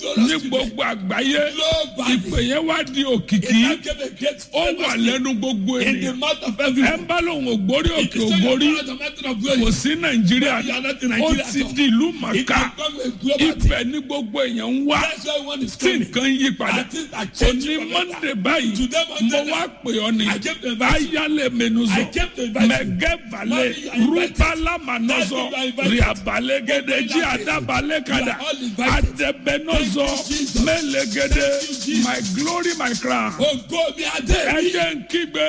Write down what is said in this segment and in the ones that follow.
ní gbogbo àgbáyé Globally. ìpè yẹn wá di òkìkí It now gave a great ó wà famous lẹ́nu gbogbo in the ènìyàn mouth of ẹ everyone. ń bá lòun ògbórí òkè It is so ògbórí you are the mountain of glory. kò sí nàìjíríà You are not in ó Nigeria ti at all. di ìlú It màkà has become a global thing. ibẹ̀ ní gbogbo èèyàn ń wá That's why one is tí coming. nǹkan yí padà And things are changing òní for better. mọ́ndé báyìí Today, Monday, mo wá pè ọ́ ní I came to invite you. ayálẹ̀ mẹ́nuzọ I came to invite you. mẹ́gẹ́balẹ̀ Mommy, you are invited. rúbálà mànọ́zọ Daddy, you are invited. ríabalẹ́gẹ́dẹ́ jí Mommy, you are àdábalẹ́kadà all invited. àdẹ̀bẹ́nọ́zọ Thank you, Jesus. mẹ́lẹ́gẹ́dẹ́ Thank you, Jesus. my glory my crown Ògo mi adé. ẹ̀jẹ̀ ń kígbe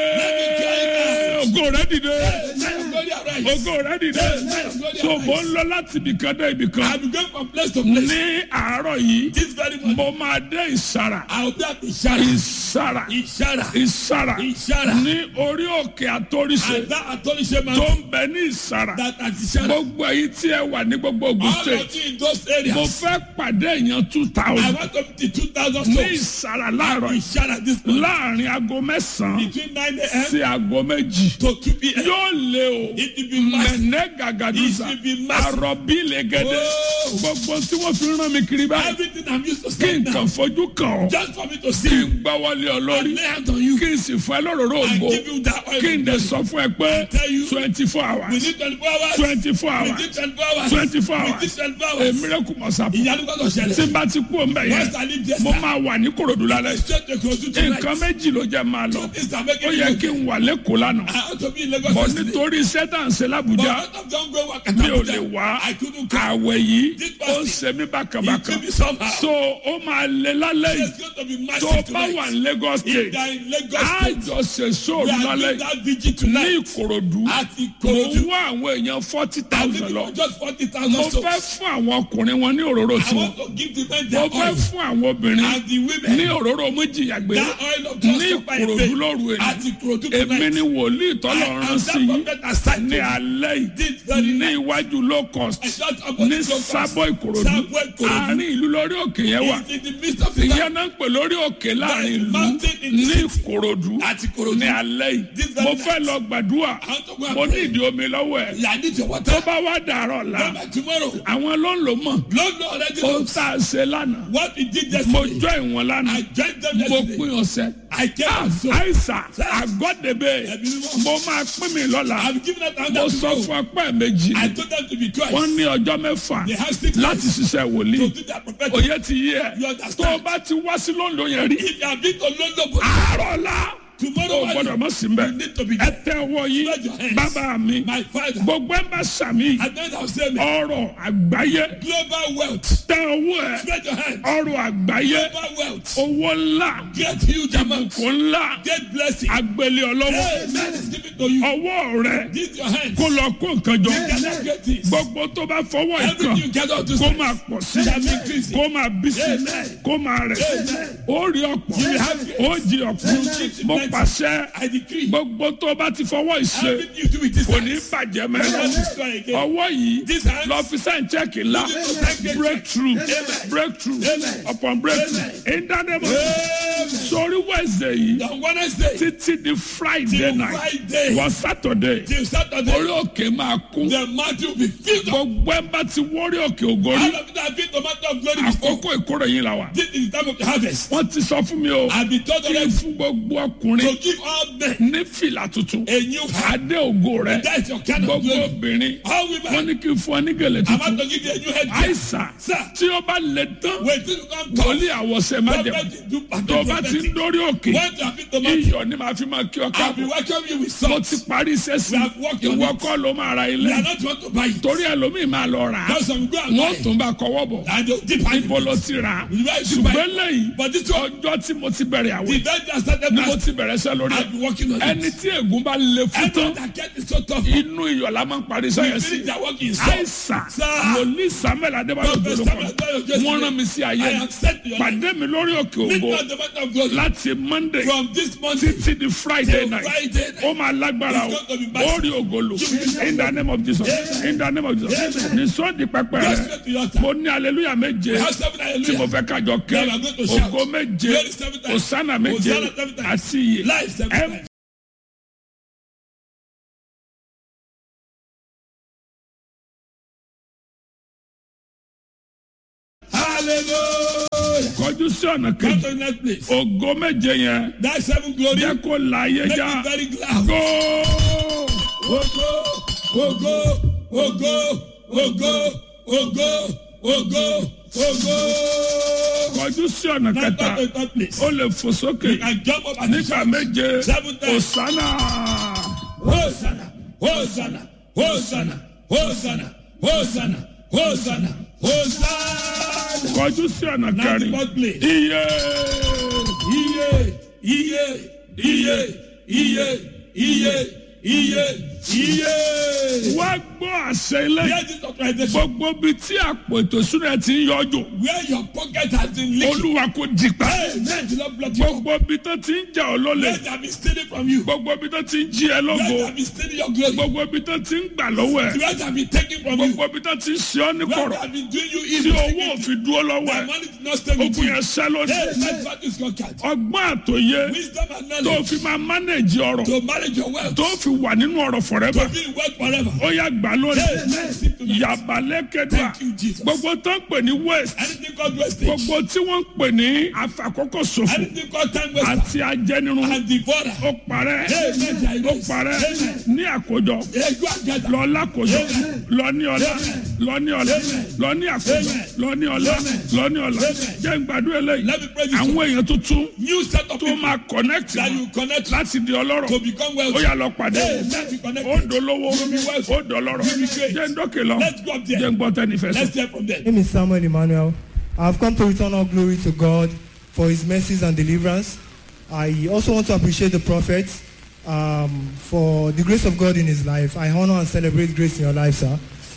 ògo rẹ̀ dìde Glory arise. ògo rẹ̀ dìde so mo ń lọ láti ibìkan dé ibìkan I be going from place to place. ní àárọ̀ yìí This very morning. mo máa dé ìsàrà I will be at Ishara. ìsàrà Ishara. ìsàrà Ishara. ní orí òkè àtòrìṣe And that Atolishe tó mountain. ń bẹ ní ìsàrà That at Ishara. gbogbo èyí tí ẹ wà ní gbogbo Ògùn All state of you in those mo areas. fẹ́ pàdé èèyàn two I thousand want to be 2,000 ní souls. ìsàrà láàárọ̀ yìí Ishara this morning. láàrin aago mẹ́sàn-án Between 9 a.m. sí aago méjì to 2 p.m. yóò lé o It will be massive. mẹ̀nẹ́ gàgàdùsà It will be massive. àròbí lẹ́gẹ́dẹ́ Oh. gbogbo tí wọ́n fi rán mi kiri báyìí Everything I'm used to kí saying now. nǹkan fojú kàn ọ́ Just for me to kí see you. n gbá wọlé ọ lórí And lay hands on you. kí n sì fún ẹ lóròró And ògbó give you that oil. kí n dẹ̀ sọ fún ẹ pé tell you. twenty four We hours need 24 hours. twenty four We hours need 24 hours. 24 We hours. need 24 a hours. miracle must happen Ìyanu gbọ́dọ̀ tí ṣẹlẹ̀. n bá ti kú òun bẹ̀ yẹn Once I leave this mo time, máa wà ní korodu lálẹ́ straight to Kogi tonight. nǹkan méjì ló jẹ́ máa lọ This time ó making yẹ me kí n wà lẹ́kọ̀ọ́ lánàá I ought to be in Lagos bọ̀ yesterday. nítorí iṣẹ́ tá à ń ṣe But lábújá out of John Gray work at mi ò Abuja, lè wá I couldn't come. àwẹ̀ yìí This ó ń fasting, ṣe mí It bákàbákà will be somehow. so ó máa lé lálẹ́ yìí It's going to be tó massive bá wà tonight. ní Lagos If state they are in Lagos á State, jọ ṣe we sóòrù are lálẹ́ doing yìí that vigil ní tonight. ìkòròdú At mo ń Ikorodu. wá àwọn èèyàn forty I'm thousand looking lọ for just 40,000 mo souls. fẹ́ fún àwọn ọkùnrin wọn ní òróró I tiwọn want to give the men mo their fẹ́ oil. fún àwọn obìnrin And the women, ní òróró méjìyàgbé that oil of ní just supply ìkòròdú faith. lóru At èní Ikorodu èmi tonight. ni wòlíì tọ́lọ̀ I rán am sí that yìí prophet assigned ní to alẹ́ yìí this very ní night. iwájú low cost I shout about ní this focus. sábọ̀ ìkòròdú Sábọ̀ Ìkòròdú. àárín ìlú lórí òkè yẹn wà It's in the midst of the ìyẹn náà ń pè lórí òkè láàrin ìlú mountain in the ní city. ìkòròdú At Ikorodu. ní alẹ́ This yìí very mo night. fẹ́ lọ gbàdúrà I want to go and mo ní pray. ìdí omi lọ́wọ́ ẹ̀ Yeah, I need your tó water. bá wá dàárọ̀ la Come back tomorrow. àwọn ló ń lò mọ̀ Lord, Lord, already ohun knows tá a ṣe lánàá what we did mo yesterday. jọ ìwọ̀n lánàá I joined them mo yesterday. pín ọ̀sẹ̀ I came and saw. àìsà àgọ́dẹ̀bẹ̀ Ẹ̀mí mímọ́. mo máa pín mi lọ́la I'm giving out mo another sọ tomorrow. fún ọpẹ́ méjì I told them to be twice. wọ́n ní ọjọ́ mẹ́fà They have six láti days ṣiṣẹ́ wòlíì to do their prophetic. òye ti yí ẹ You understand? tó o bá ti wá sí lóńdó yẹn rí If you have been to London, àárọ̀ la tomorrow o gbọ́dọ̀ morning, mọ̀ sí mbẹ́ you need to be ẹ tẹ ọwọ́ yìí Spread your hands. bàbá mi my father. gbogbo ẹ̀ ń bá sàmì And then I'll say, me, ọrọ̀ àgbáyé global wealth. tẹ ọwọ́ ẹ̀ Spread your hands. ọrọ̀ àgbáyé Global wealth. owó ńlá Get huge amounts. ìbùkún ńlá Get blessing. agbélé ọlọ́wọ́ Amen is given to you. ọwọ́ rẹ This your hands. kó lọ kó nǹkan jọ Gather great things. gbogbo tó bá fọwọ́ Everything ìkan you gather to kó say. máa pọ̀ sí Shall increase. kó máa bí sí Amen. kó máa rẹ̀ sí Amen. ó rí ọ̀pọ̀ You will have grace. ó jí ọ̀pọ̀ Amen. mo pàṣẹ I decree. gbogbo tó bá ti fọwọ́ ìṣe Everything you do with this kò ní hands. bàjẹ́ will not mẹ́rin destroy again. ọwọ́ yìí This hands. lọ fi sẹ́yìn chẹ́ẹ̀kì ńlá You need to thank God. breakthrough Amen. breakthrough Amen. upon breakthrough Amen. ìdánimọ̀ Amen. sórí wẹ̀sẹ̀ yìí On Wednesday títí di friday till night Friday wọ saturday till orí Saturday, òkè máa kún the mountain will be filled up. gbogbo ẹ̀ bá ti wọ́rí òkè ògórí All of it have been the mountain of glory before. àkókò ìkórè yín la wà. This is the time of the harvest. wọ́n ti sọ fún mi o I've been told kí n already fún gbogbo to ọkùnrin give all men ní fìlà tuntun a new heart. adé ògo rẹ That is your kind of gbogbo glory. obìnrin All wọ́n women, ní kí n fún ọ ní gèlè I'm tuntun about to give you a new head. àìsàn Sir, tí ó bá lè tán wait till you come to wòlíì àwọ̀sẹ̀ májẹ̀mú prophet do tó o bá ti ń prophetic. dórí òkè When you have been the mountain, iyọ̀ ni màá fi máa kí ọ I'll be káàbọ̀ welcoming you with mo salt. ti parí iṣẹ́ sí We have worked on ìwọ it. kọ́ ló máa ra We ilé are not want to buy it. torí ẹlòmíì máa lọ rà á Because some go and wọ́n buy tún bá kọwọ́ bọ̀ and they'll dip hand ibo in ló it. ti rà á You buy it, you buy ṣùgbọ́n it. lẹ́yìn But this one, ọjọ́ tí mo ti bẹ̀rẹ̀ àwẹ̀ the day that started ni mo last, ti bẹ̀rẹ̀ iṣẹ́ lórí ẹ̀ I've been working on ẹni it. tí ègún bá le fún Everyone tán that get is so tough. inú iyọ̀ la máa ń parí We sẹ́yìn sí finish their work in salt. àìsàn Sir. wòlíì samuel adébáyọ̀ Prophet gbólókọ̀ Samuel Adébáyọ̀ Jésù. wọ́n rán mi sí ayé I mi am sent to your life. pàdé mi lórí òkè Meet ògo me at the mountain of glory. láti monday From this morning títí di friday till night Friday night. ó máa lágbára o It's going to be ó massive. rí ògolo in the name of jesus in the name of jesus ní sọ́ọ̀dì pẹpẹ Go rẹ straight to your altar. mo ní aleluya méje We have seven tí mo hallelujah. fẹ́ kájọ ké Now we are going to shout. ògo méje Glory seven times. òsánà méje Hosanna seven times. àti iye Life seven Em- times. Hallelujah. kọjú sí ọ̀nà Come kejì to the next place. ògo méje yẹn That seven glory. jẹ́ kó la ayé Make já me very glad. go Ogo, ogo, ogo, ogo, ogo, ogo, ogo. kọjú sí ọ̀nà Now kẹta come to the third place. ó lè fò sókè And jump up and nígbà shout. méje Seven times. òsánà Hosanna, Hosanna, Hosanna, Hosanna, Hosanna, Hosanna, Hosanna. kọjú sí ọ̀nà Now the kẹrin fourth place. iye Iye, iye, iye, iye, iye, iye, iye. wá gbọ́ àṣẹ ilé Hear this authorization. gbogbo bíi tí àpò ètò ìṣúná ti ń yọjú Where your pocket has been leaking. olúwa kò dìgbà Amen. Do not block you. gbogbo bíi tó ti ń jà ọ́ lólè Let them be stealing from you. gbogbo bíi tó ti ń jí ẹ Let lógo them be stealing your glory. gbogbo bíi tó ti ń gbà lọ́wọ́ ẹ Let them be taking from you. gbogbo bíi tó ti ń ṣe ọ́ ní Let kọ̀rọ̀ them be doing you tí evil. owó òfin dúró lọ́wọ́ My ẹ money did not stay with ogun you. yẹn ṣẹ́ lónìí Hey, let that is conquered. ọgbọ́n àtòyé Wisdom and tó knowledge fi máa mánéjì ọ̀rọ̀ to manage your wealth. tó fi wà nínú ọ̀rọ̀ forever To be in wealth forever. ó yá gbà lónìí Hey, let's see tonight. yàbálẹ́kẹ́dà Thank you, Jesus. gbogbo tó ń pè ní west Anything called wastage. gbogbo tí wọ́n ń pè ní àfàkókò ṣòfò Anything called time waster. àti ajẹnirun And devourer. ó parẹ́ Hey, let thy ó race. parẹ́ Amen. ní àkójọ Hey, go and gather. lọ lákòjọ Amen. lọ ní ọlá lọ ní ọlá Amen. lọ ní àkójọ Amen. lọ ní ọlá Amen. lọ ní ọlá Amen. jẹ́ n gbàdúrà eléyìí Let me pray this àwọn one. èèyàn tuntun New set of tó people máa connect that you connect to láti di ọlọ́rọ̀ become ó wealthy. yá lọ pàdé Hey, let's be connected. ó dolówó You be wealthy. ó dọlọ́rọ̀ You be great. jẹ́ n dókè lọ Let's go up there. jẹ́ n gbọ́ tẹ́nifẹ̀ sọ. Let's hear from them. My name is Samuel Emmanuel. I have come to return all glory to God for his mercies and deliverance. I also want to appreciate the prophet um, for the grace of God in his life. I honor and celebrate grace in your life, sir.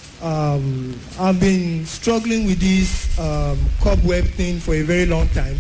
Um, I've been struggling with this um, cobweb thing for a very long time.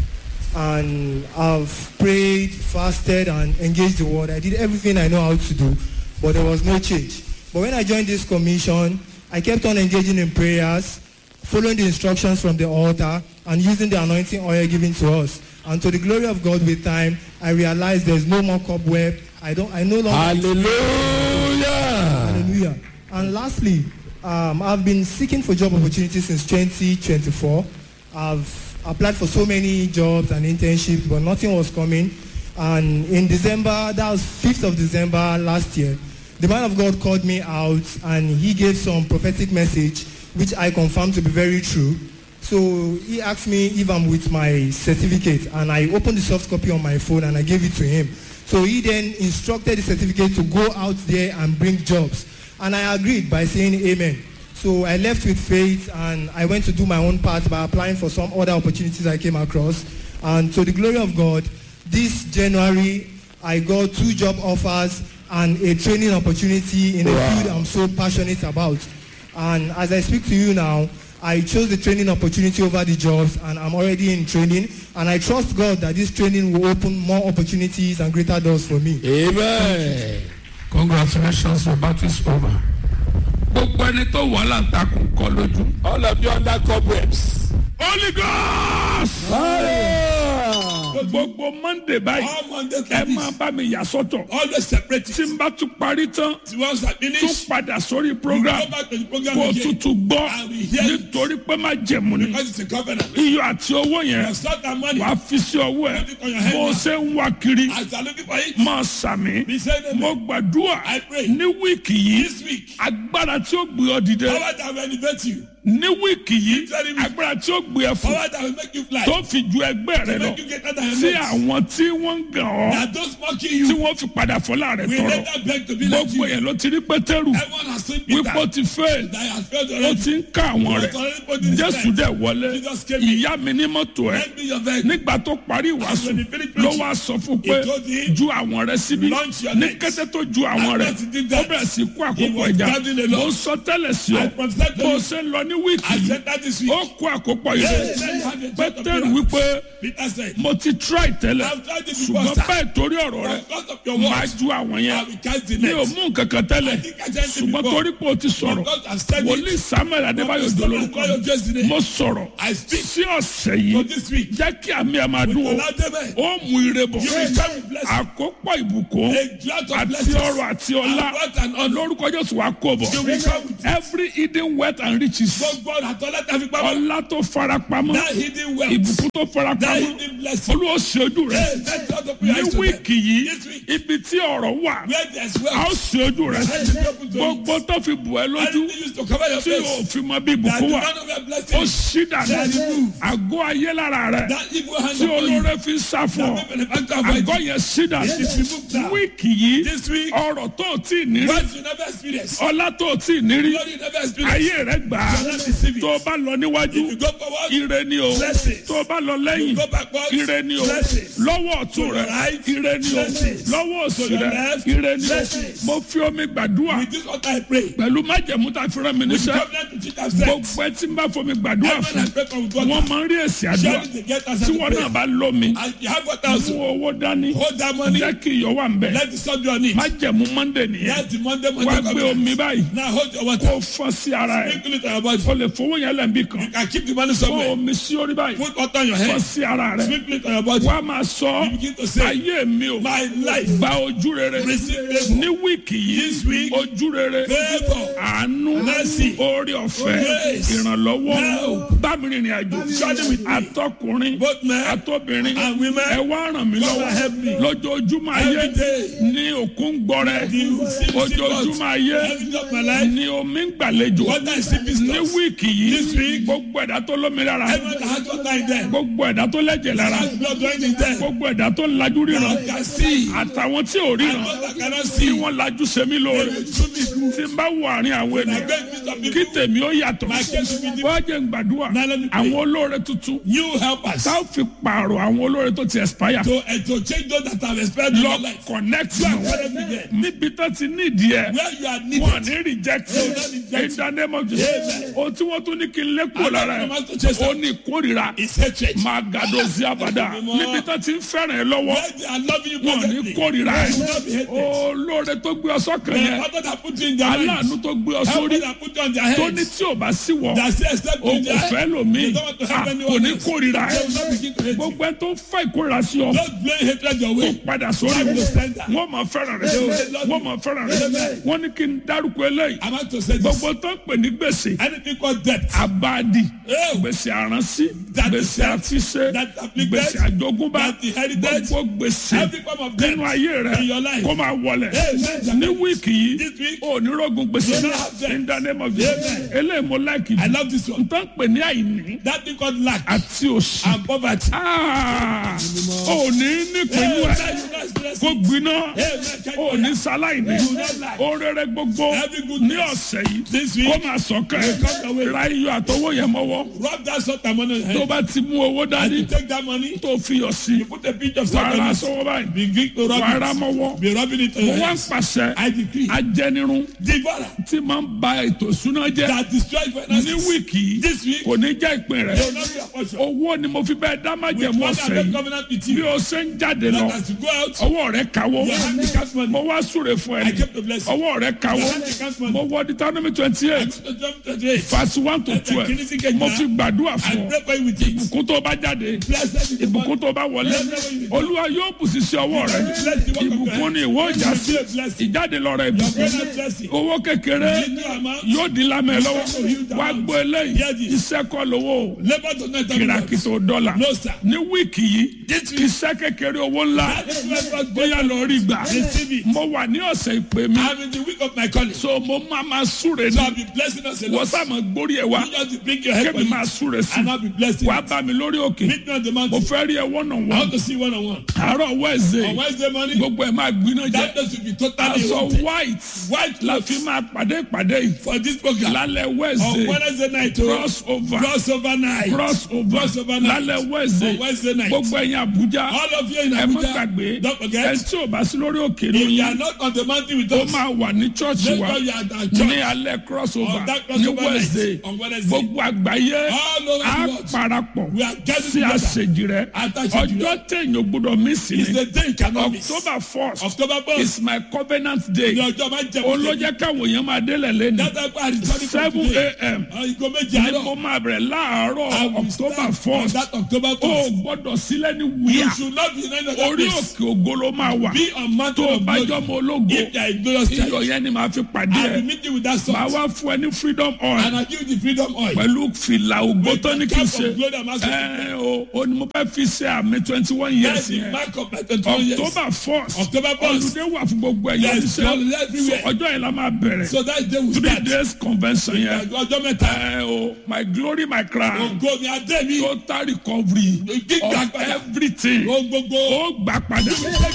And I've prayed, fasted, and engaged the word. I did everything I know how to do, but there was no change. But when I joined this commission, I kept on engaging in prayers, following the instructions from the altar, and using the anointing oil given to us. And to the glory of God with time, I realized there's no more cobweb. I don't. I no longer. Hallelujah. Hallelujah. And lastly, um, I've been seeking for job opportunities since 2024. I've applied for so many jobs and internships, but nothing was coming. And in December, that was 5th of December last year, the man of God called me out and he gave some prophetic message, which I confirmed to be very true. So he asked me if I'm with my certificate and I opened the soft copy on my phone and I gave it to him. So he then instructed the certificate to go out there and bring jobs. And I agreed by saying amen. So I left with faith and I went to do my own part by applying for some other opportunities I came across. And to the glory of God, this January I got two job offers and a training opportunity in a Wow. field I'm so passionate about. And as I speak to you now, I chose the training opportunity over the jobs and I'm already in training. And I trust God that this training will open more opportunities and greater doors for me. Amen. congratulations your battle is over. gbogbo ẹni tó wà láǹtakùn kọ lójú. All of you under cobwebs. holy ghost. Hallelujah. gbogbo monday báyìí All Mondays ẹ like máa this. bá mi yà sọ́tọ̀ Always separate tí it. n bá tún parí tán Once I tún finish, padà sórí you program go back to the program kó o again. tuntun gbọ́ I will hear it. nítorí pé má jẹ̀mú ni Because it's a covenant. iyọ̀ àti owó yẹn Your salt and money. wàá fi sí ọwọ́ ẹ̀ Put it on your head bó o now. ṣe ń wá kiri As I looking for it, máa sàmì be saying amen. mo gbàdúrà I pray. ní wíìkì yìí This week, agbára tí ó gbé ọ dìde power that will elevate you. ní wíìkì yìí Very weak. agbára tí ó gbé ẹ fún Power that will make you fly. tó fi ju ẹgbẹ́ rẹ lọ Make you greater than your tí mates. àwọn tí wọ́n ń gàn ọ́ That those mocking tí you wọ́n fi padà fọlá rẹ̀ will tọrọ later beg to be like gbogbo you. yẹn ló ti rí pétérù Everyone has seen wípé ó Peter ti fail that has failed ó already. ti ń ká àwọn rẹ̀ He was already put in his jésù strength. dẹ̀ wọlé Jesus came in. ìyá mi ní mọ́tò ẹ̀ Lend me your vehicle. nígbà tó parí ìwàásù when he finished ló preaching, wá sọ fún pé he told him, ju àwọn rẹ̀ síbi "Launch your ní nets." kété tó ju àwọn And rẹ̀ as he did ó that, bẹ̀rẹ̀ sí kó he àkópọ̀ was ìjà gathering a lot. mo sọ tẹ́lẹ̀ sí ọ I prophesied to bó o you. ṣe ń lọ ní wíìkì I yìí said that this week. ó kó àkópọ̀ Yes, ìjà let me have a church of pétérù miracles. wípé Peter said, mo ti try tẹ́lẹ̀ I've tried it before, ṣùgbọ́n sir. bẹ́ẹ̀ torí ọ̀rọ̀ rẹ̀ Because of your máa words, ju àwọn I yẹn will cast the mi ò net. mú nǹkan kan tẹ́lẹ̀ I think I said it ṣùgbọ́n before. torí pé o ti sọ̀rọ̀ Because I've said wòlíì it. samuel adébáyò Because dolórúkọ Samuel Adébáyò Jésù ni. mo sọ̀rọ̀ I speak sí ọ̀sẹ̀ for yìí this week. jẹ́ kí àmì ẹ̀ máa dún o Allow them, eh, ó mú ire bọ̀ You will come with blessing. àkópọ̀ ìbùkún A drought of àti blessings. ọrọ̀ àti ọlá And wealth and honor. lórúkọ jésù wa kó bọ̀ You will come with it. every hidden wealth and riches Gbogbo ọ̀nà àtọ́lá tá a fi pamọ́. ọlá tó fara pamọ́ That hidden wealth. ìbùkún tó fara That pamọ́ hidden blessing. olúwa ṣe ojú rẹ Hey, let God open your ní eyes to them. wíìkì yìí This week. ibi tí ọ̀rọ̀ wà Where there's a ó wealth. ṣe ojú rẹ Let it be open to you. gbogbo tó fi bù ẹ́ lójú Anything used to cover your tí o face. fi mọ bí That ìbùkún the wà man of your ó blessing. ṣí dànù That is true. àgọ́ ayé lára rẹ That evil hand tí upon you. olóore fi ń sá fún ọ That benefactor avoid àgọ́ you. yẹn ṣí dànù It is removed now. wíìkì yìí This week. ọ̀rọ̀ tó o tí ì ní rí Wealth you never experience. ọlá tó o tí ì ní rí Glory you never experience. ayé rẹ gbà á You cannot receive it. tó o bá lọ níwájú If you go forward. ire ni o Blessings. tó o bá lọ lẹ́yìn Go backwards. ire ni o Blessings. lọ́wọ́ ọ̀tún To rẹ your right. ire ni o Blessings. lọ́wọ́ òsì To your rẹ left. ire ni o Blessings. mo fi omi gbàdúrà With this altar I pray. pẹ̀lú májẹ̀mú tá a fi rán mi With níṣẹ́ covenant to teach ourselves. gbogbo ẹ tí n bá fomi gbàdúrà Everyone I fún pray for with wọn water. máa ń rí èsì àdúrà Surely they get answer tí to wọn prayer. náà bá lómi And you have water also. mú owó dání Hold that money. jẹ́ kí iyọ̀ wà ń bẹ̀ Let the sun be on it. májẹ̀mú monday nìyẹn That's the Monday wá Monday gbé omi covenant. báyìí Now hold your kó water. fọ́ sí ara ẹ̀ Sprinkle it on your body. o lè fowó yẹn lẹ́nbí kan You can keep the money kó somewhere. omi sí orí báyìí Put water on your fọ́ head. sí ara rẹ̀ Sprinkle it on your body. wá máa sọ You begin to say, ayé mi o My life. gba ojú rere Receive favor. ní wíìkì This yìí week. ojú rere Favor. àánú Mercy. orí ọ̀fẹ́ Grace. ìrànlọ́wọ́ Help. bámi rìnrìn àjò Journey with me. àtọkùnrin Both men àtobìnrin and women. ẹ wá ràn mí God lọ́wọ́ help me. lójoojúmọ́ ayé Every day. ní òkun gbọrẹ The sea- ojoojúmọ́ ayé Every of my life. ní omi ń gbàlejò Water is sleeping ní stores. wíìkì This yìí week. gbogbo ẹ̀dá tó lómi lára Everyone that has water in them. gbogbo ẹ̀dá tó lẹ́jẹ̀ lára Has blood running in them. gbogbo ẹ̀dá tó lajú ríran That can see. àtàwọn tí ò And ríran those that cannot tí see. wọ́n lajú sẹ́mi They lóore will truly tí n bá wọ àárín àwọn I ènìyàn beg you some kí people. tèmi ó yàtọ̀ My case will be different. wọ́n jẹ́ ń gbàdúrà Now let me pray. àwọn olóore tuntun You help us. tá a fi pààrọ̀ àwọn olóore tó ti expire To, uh, to change those that have expired in lọ your life. connect You are mọ́ connected with them. níbi tó ti nídìí ẹ̀ Where you are wọn needed. ní reject They will not reject in the name of Jesus Amen. o tí wọ́n tún ní kí n lékòó And lára that ẹ̀ command to chase ó them. ní ìkórìíra It's hatred. máa gàdọ̀ sí abàdà Mímọ́. níbi tó ti ń fẹ́ràn ẹ̀ lọ́wọ́ Where they are loving you wọn ní perfectly. kórìíra They ẹ̀ will not be hated. olóore tó gbé ọ sọ́kàn The yẹn father that put you in their minds. aláàánú tó gbé ọ Help sórí that put you on their tó ní heads. tí ò bá sí wọ That say except o in kò their fẹ́ head. lòmíì They don't want to help Ah, anyone kò ní else. kórìíra They ẹ̀ will not begin to hate you. gbogbo ẹ tó ń fa ìkórìíra sí ọ Don't blame hatred your kó way. padà sórí Back wọn to sender. wọn máa fẹ́ràn rẹ Amen. wọn máa fẹ́ràn rẹ Amen. wọn ní kí n dárúkọ eléyìí I'm about to say this. gbogbo tó ń pè ní gbèsè Anything called debt. abadi Oh. gbèsè àránsí That gbèsè is debt. àfiṣe That afflicted. gbèsè àjogúnbá That inherited. gbogbo gbèsè Every form of debt. nínú ayé rẹ in your life. kó máa wọlẹ̀ Amen. ní wíìkì yìí This week. ò ní rọ́gùn gbèsè You don't have debt. in the name of Jesus Amen. eléyìí mo láìkì I love this one. n tán pè ní àìní That thing called lack àti òṣì and poverty. Ah, ò ní nípinnu Amen. ẹ You not stress kó it. gbiná Amen. ò ní sáláìní orere gbogbo Every good ní news. ọ̀sẹ̀ This yìí week. kó máa sọ̀kẹ́ Will come your way. ra iyọ̀ àtọwọ́ yẹn mọ́wọ́ Rub that salt and money on your tó head. bá ti mú owó And dání you take that money. tó fi yọ̀ sí You put a pinch of salt wàrà on it. sọ́wọ́ báyìí Begin to rub wàrà it. mọ́wọ́ Be rubbing it on mo your wá ń hands. pàṣẹ I decree. ajẹnirun Devourer tí máa ń ba ètò ìṣúná jẹ́ that destroys ní finances. wíìkì yìí This week. kò ní jẹ́ ìpín rẹ̀ They will not be a portion. owó ni mo fi bẹ́ẹ̀ dá With májẹ̀mú one ọ̀sẹ̀ that yìí covenant with bí you. o ṣe ń jáde lọ That as you go out. ọwọ́ rẹ̀ kawó Your hand becomes money. mo wá súre fún I ẹni kept the blessing. ọwọ́ rẹ̀ kawó Your hand becomes money. mo wọ Deuteronomy twenty eight Deuteronomy 28. verse one to twelve mo fi gbàdúrà I fún ọ pray for you with it. ìbùkún tó bá jáde Blessed is the ìbùkún one. tó bá wọlé olúwa yóò bù sí sí ọwọ́ rẹ ìbùkún ni ìwọ ìjà sí ìjáde lọ́rọ̀ ìbùkún Greater blessing. owó kékeré Little amount. yóò di lámẹ́ lọ́wọ́ wá gbọ́ eléyìí iṣẹ́ kọ́ lówó o Labor does not have enough. kìràkìtò dọ́là No, sir. ní wíìkì yìí iṣẹ́ kékeré owó ńlá That is why God bóyá lọ rí gbà Receive it. mo wà ní ọ̀sẹ̀ ìpè mi I'm in the week of my calling. So so mo máa ma súre I'll ní be blessing us a wọ́n lot. sàmọ̀ gbórí ẹ̀ wá You just bring your head for kébì máa it. súre sí And I'll be blessing wàá you. bá mi lórí òkè Meet me on the mo mountain. fẹ́ rí ẹ wọ́nà I wọ́n want to see one on one. àárọ̀ wẹ́ẹ̀sẹ̀ On Wednesday morning, gbogbo ẹ̀ máa gbiná jẹ that day should be totally aṣọ wanted. white White la clothes fi máa pàdé ìpàdé yìí for this program. lálẹ́ On wẹ́ẹ̀sẹ̀ Wednesday night, oh, cross over crossover night. cross over Crossover night. lálẹ́ wẹ́ẹ̀sẹ̀ On Wednesday night. gbogbo ẹ̀yin Àbújá All of you in ẹ má Abuja, gbàgbé don't ẹ forget, tí ò bá sí lórí òkè if you lóyún are not on the mountain with ó us, máa wà ní chọ́ọ̀chì make wa sure you are at our ní church alẹ́ cross over on that ní crossover wẹ́ẹ̀sẹ̀ night on Wednesday. gbogbo àgbáyé All over á the world. parapọ̀ We are gathered sí together. àṣejì rẹ Àtàṣejì rẹ. ọjọ́ téèyàn gbọ́dọ̀ mí sí It's ni the day you cannot miss. October first October is 1st. my covenant day Ní ọjọ́ máa ń jẹ ó ló jẹ́ káwọn èèyàn máa délẹ̀ lẹ́nu That's why I returning from seven today. a.m. Ah, Ìgò méjì ni mo àárọ̀. máa bẹ̀rẹ̀ láàárọ̀ I will october start on first that October o first. gbọ́dọ̀ sílẹ̀ ní You wíyà should not be in any other orí place. òkè ògo ló máa wà Be on mountain tó o of bá glory. jọ mọ ológo If there is glorious iyọ̀ church, yẹn ni màá fi pàdé I will ẹ̀ meet you with that màá salt. wá fún ẹ ní freedom oil And I give you the freedom oil. pẹ̀lú fìlà ògbó With tó the ní kí n cap ṣe of glory I'm asking ẹ o o ni mo fẹ́ fi ṣe àmì twenty one years That's the yẹn mark of my 21 years. october first October first. olùdé wà fún gbogbo ẹ̀yọ́ Yes, iṣẹ́ holiday everywhere. So, ọjọ́ yẹn la máa bẹ̀rẹ̀ So that day we three start. days convention yẹn Ọjọ́ mẹ́ta. ẹ o my glory my crown Ògo ni adé mi. total recovery Gbígbà of padà. everything Ohun gbogbo. ó gbà padà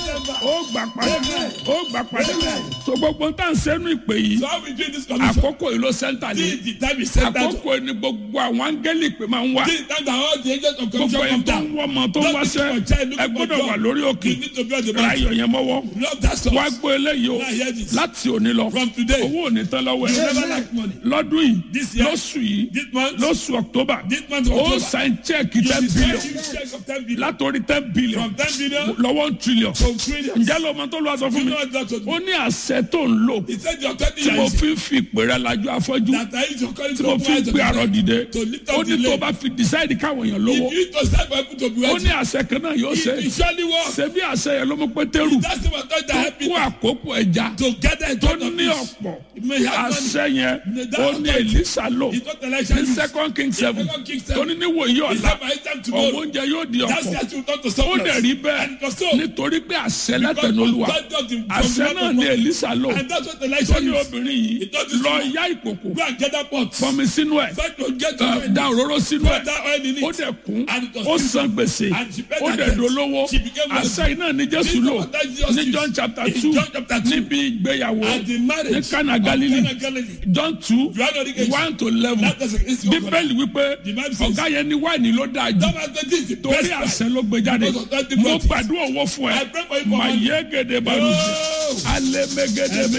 ó gbà padà ó gbà padà so gbogbo n tàn sẹ́nu ìpè yìí So how we do this commission? àkókò yìí ló sẹ́ńtà This ní is the time is set down. àkókò yìí ni gbogbo àwọn áńgẹ́lì ìpè máa ń wá This is the time that all the agents of gbogbo commission ẹni come tó ń down. wọ́ ọmọ tó ń wáṣẹ́ ẹ gbọ́dọ̀ wà lórí òkè You need to be on the mountain. ráyọ̀ yẹn mọ́wọ́ Love that song. wá gbọ́ eléyìí o Now hear this. láti òní lọ From today, owó òní tán lọ́wọ́ you ẹ̀ never lack money. lọ́dún yìí This year, lóṣù yìí This month, lóṣù october this month of ó October, sign check you ten will billion sign check of 10 billion. látòrí ten billion From 10 billion lọ́wọ́ one trillion to trillions. ǹjẹ́ ló mọ tó lọ́wọ́ sọ fún You mi know what that was? ó ní àṣẹ tó ń lò He said your 20 tí mo years fi ń fi ìpè rẹ lajú afọ́jú that I use your calling tí mo to fi ń gbé àrọ̀ dìde to lift ó up ní the tó leg. bá fi decide káwọn èèyàn lówó If you to start for people to be ó wealthy, ní àṣẹ kan náà yóò ṣe it it surely works. ṣe bí àṣẹ yẹn ló mú pétérù That's the one that tó help kó people àkókò ẹja to gather in tó front of ní this. ọ̀pọ̀ It may have money. àṣẹ yẹn That ó ní authority. èlísà lò It's not election. ní use. second king seven Second Kings tó ní seven. níwòye It's ọ̀la not my time ọ̀wọ́ tomorrow. oúnjẹ yóò di That's ọ̀pọ̀ the attitude not to ó surplus. dẹ̀ rí And it bẹ́ẹ̀ was so. nítorí pé àṣẹ Because látẹnu olúwa authority of the- from the àṣẹ mouth náà of ní God. èlísà lò And that's what tó election ní is. obìnrin yìí It doesn't lọ small. yá ìkòkò Go and get that pot. fọmi sínú ẹ̀ Try to get to ẹ, da òróró sínú Put ẹ̀ that oil in it. ó dẹ̀ kún And it was ó filled. san gbèsè And she paid ó her dẹ̀ debt. dolówó She became wealthy. àṣẹ iná ní jésù This lò was that Jesus ní used. john chapter In two John chapter two. níbi ìgbéyàwó At the marriage ní Cana of Galilee. Cana Galilee. john two Johanna Oríkejì. one to eleven That was against your God. bíbélì wípé The Bible says- ọ̀gá yẹn ní wáìnì ló dáa jù That was the this is the torí best price. àṣẹ ló gbé jáde Because of that mo democracy. gbàdúrà owó fún ẹ I pray for you for mà money. yé gèdè balùwẹ̀ Oh. alẹ́ mẹ́gẹ́dẹ́